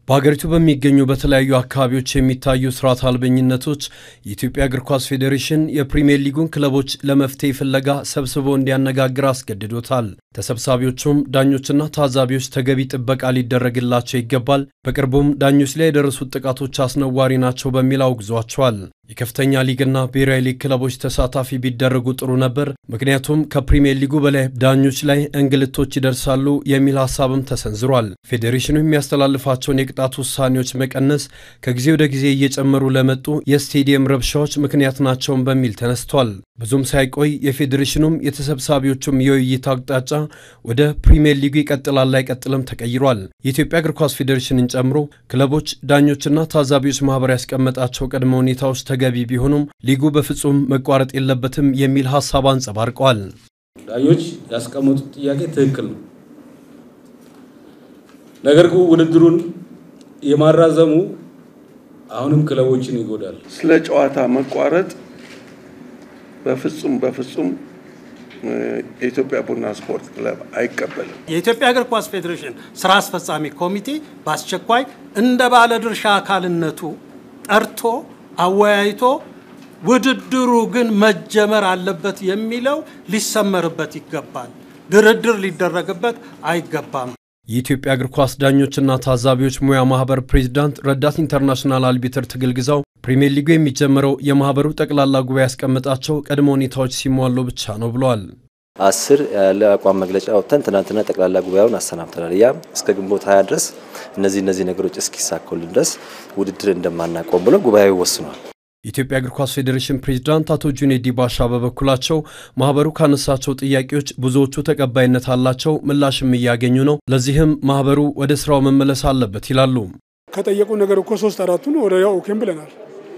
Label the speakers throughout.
Speaker 1: በሀገሪቱ በሚገኙ በተለያዩ አካባቢዎች የሚታዩ ስርዓት አልበኝነቶች የኢትዮጵያ እግር ኳስ ፌዴሬሽን የፕሪምየር ሊጉን ክለቦች ለመፍትሄ ፍለጋ ሰብስቦ እንዲያነጋግር አስገድዶታል። ተሰብሳቢዎቹም ዳኞችና ታዛቢዎች ተገቢ ጥበቃ ሊደረግላቸው ይገባል፣ በቅርቡም ዳኞች ላይ የደረሱት ጥቃቶች አስነዋሪ ናቸው በሚል አውግዟቸዋል። የከፍተኛ ሊግና ብሔራዊ ሊግ ክለቦች ተሳታፊ ቢደረጉ ጥሩ ነበር፣ ምክንያቱም ከፕሪምየር ሊጉ በላይ ዳኞች ላይ እንግልቶች ይደርሳሉ የሚል ሀሳብም ተሰንዝሯል። ፌዴሬሽኑ የሚያስተላልፋቸውን የቅጣት ውሳኔዎች መቀነስ ከጊዜ ወደ ጊዜ እየጨመሩ ለመጡ የስቴዲየም ረብሻዎች ምክንያት ናቸውን በሚል ተነስቷል። ብዙም ሳይቆይ የፌዴሬሽኑም የተሰብሳቢዎቹም የውይይት አቅጣጫ ወደ ፕሪምየር ሊጉ ይቀጥላል አይቀጥልም ተቀይሯል። የኢትዮጵያ እግር ኳስ ፌዴሬሽንን ጨምሮ ክለቦች፣ ዳኞችና ታዛቢዎች ማህበር ያስቀመጣቸው ቅድመ ሁኔታዎች ተገቢ ቢሆኑም ሊጉ በፍጹም መቋረጥ የለበትም የሚል ሀሳብ አንጸባርቀዋል።
Speaker 2: ዳኞች ያስቀመጡት ጥያቄ ትክክል ነው። ነገር ግን ውድድሩን የማራዘሙ አሁንም ክለቦችን ይጎዳል።
Speaker 3: ስለ ጨዋታ መቋረጥ በፍጹም በፍጹም የኢትዮጵያ ቡና ስፖርት ክለብ አይቀበልም።
Speaker 4: የኢትዮጵያ እግር ኳስ ፌዴሬሽን ስራ አስፈጻሚ ኮሚቴ በአስቸኳይ እንደ ባለድርሻ አካልነቱ ጠርቶ አወያይቶ ውድድሩ ግን መጀመር አለበት የሚለው ሊሰመርበት ይገባል። ድርድር ሊደረግበት አይገባም።
Speaker 1: የኢትዮጵያ እግር ኳስ ዳኞችና ታዛቢዎች ሙያ ማህበር ፕሬዚዳንት ረዳት ኢንተርናሽናል አልቢትር ትግል ግዛው ፕሪምየር ሊጉ የሚጀምረው የማህበሩ ጠቅላላ ጉባኤ ያስቀመጣቸው ቅድመ ሁኔታዎች ሲሟሉ ብቻ ነው ብለዋል።
Speaker 5: አስር ያለ አቋም መግለጫ ወጥተን ትናንትና ጠቅላላ ጉባኤውን አሰናብተናል። ያ እስከ ግንቦት ሀያ ድረስ እነዚህ እነዚህ ነገሮች እስኪሳኮልን ድረስ ውድድር እንደማናቆም ብሎ ጉባኤው ወስኗል።
Speaker 1: የኢትዮጵያ እግር ኳስ ፌዴሬሽን ፕሬዚዳንት አቶ ጁኔዲ ባሻ በበኩላቸው ማህበሩ ካነሳቸው ጥያቄዎች ብዙዎቹ ተቀባይነት አላቸው፣ ምላሽም እያገኙ ነው። ለዚህም ማህበሩ ወደ ስራው መመለስ አለበት ይላሉ።
Speaker 6: ከጠየቁ ነገር እኮ ሶስት አራቱን ወደ ያው ኦኬም ብለናል።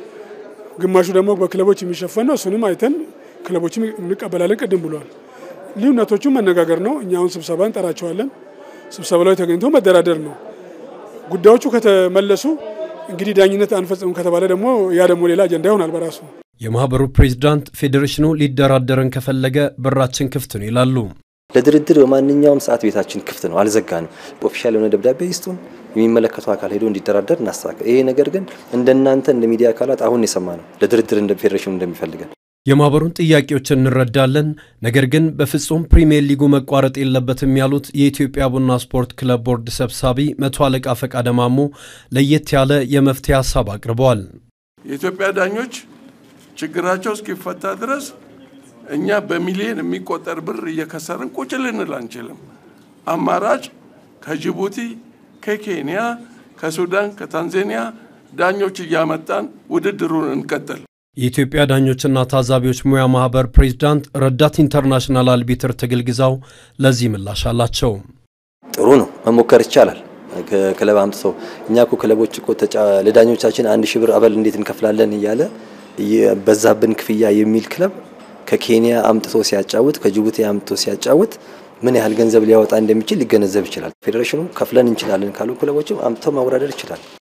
Speaker 6: ግማሹ ደግሞ በክለቦች የሚሸፈን ነው። እሱንም አይተን ክለቦችም እንቀበላለን ቅድም ብሏል። ልዩነቶቹ መነጋገር ነው። እኛ አሁን ስብሰባ እንጠራቸዋለን። ስብሰባ ላይ ተገኝቶ መደራደር ነው። ጉዳዮቹ ከተመለሱ እንግዲህ ዳኝነት አንፈጽምም ከተባለ ደግሞ ያ ደግሞ ሌላ አጀንዳ ይሆናል በራሱ።
Speaker 1: የማህበሩ ፕሬዚዳንት ፌዴሬሽኑ ሊደራደረን ከፈለገ በራችን ክፍት ነው ይላሉ።
Speaker 5: ለድርድር በማንኛውም ሰዓት ቤታችን ክፍት ነው፣ አልዘጋንም። ኦፊሻል የሆነ ደብዳቤ ይስጡን፣ የሚመለከተው አካል ሄዶ እንዲደራደር እናስተካከል። ይሄ ነገር ግን እንደናንተ እንደ ሚዲያ አካላት አሁን የሰማ ነው ለድርድር እንደ ፌዴሬሽኑ እንደሚፈልገን
Speaker 1: የማህበሩን ጥያቄዎች እንረዳለን፣ ነገር ግን በፍጹም ፕሪምየር ሊጉ መቋረጥ የለበትም ያሉት የኢትዮጵያ ቡና ስፖርት ክለብ ቦርድ ሰብሳቢ መቶ አለቃ ፈቃደ ማሞ ለየት ያለ የመፍትሄ ሀሳብ አቅርበዋል።
Speaker 3: የኢትዮጵያ ዳኞች ችግራቸው እስኪፈታ ድረስ እኛ በሚሊዮን የሚቆጠር ብር እየከሰርን ቁጭ ልንል አንችልም። አማራጭ ከጅቡቲ፣ ከኬንያ፣ ከሱዳን፣ ከታንዛኒያ ዳኞች እያመጣን ውድድሩን እንቀጥል።
Speaker 1: የኢትዮጵያ ዳኞችና ታዛቢዎች ሙያ ማህበር ፕሬዚዳንት ረዳት ኢንተርናሽናል አልቢትር ትግል ግዛው ለዚህ ምላሽ አላቸው።
Speaker 5: ጥሩ ነው፣ መሞከር ይቻላል። ክለብ አምጥቶ እኛ እኮ ክለቦች እኮ ለዳኞቻችን አንድ ሺህ ብር አበል እንዴት እንከፍላለን እያለ በዛብን ክፍያ የሚል ክለብ ከኬንያ አምጥቶ ሲያጫውት ከጅቡቲ አምጥቶ ሲያጫውት ምን ያህል ገንዘብ ሊያወጣ እንደሚችል ሊገነዘብ ይችላል። ፌዴሬሽኑ ከፍለን እንችላለን ካሉ ክለቦችም አምጥቶ ማወዳደር ይችላል።